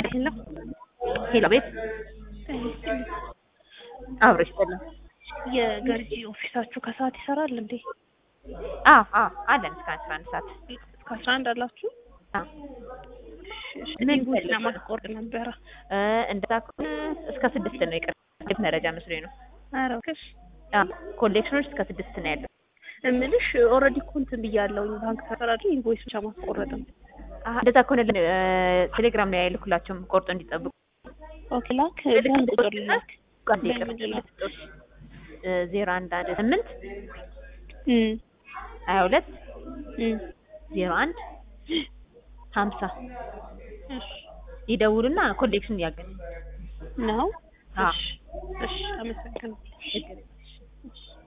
ሄሎ ሄሎ ቤት አብሮ ይስጥልን። የገርጂ ኦፊሳችሁ ከሰዓት ይሰራል እንዴ? አዎ አዎ አለን እስከ አስራ አንድ ሰዓት እስከ አስራ አንድ አላችሁ? አዎ። ምን ምን ጉድ ፈልገው? ለማስቆርጥ ነበረ። እ እንደዛ ከሆነ እስከ ስድስት ነው ይቅር መረጃ መስሎኝ ነው። ኧረ እባክሽ አዎ ኮሌክሽኖች እስከ ስድስት ነው ያለው። እምልሽ ኦልሬዲ እኮ እንትን ብያለሁኝ ባንክ ተፈራጅ ኢንቮይስ ብቻ ማስቆረጥ ነው። አሀ እንደዛ ከሆነ እ ቴሌግራም ላይ አይልኩላቸውም ቆርጦ እንዲጠብቁ ኦኬ ላክ በምን ቁጥር ላክ? አንድ ይቅር በምንድን ነው? ዜሮ አንድ አንድ ስምንት እም ሀያ ሁለት እም ዜሮ አንድ ሀምሳ እሺ ይደውሉና ኮሌክሽን ያገኝ ነው። አዎ። እሺ እሺ አመሰግናለሁ። ችግር የለም።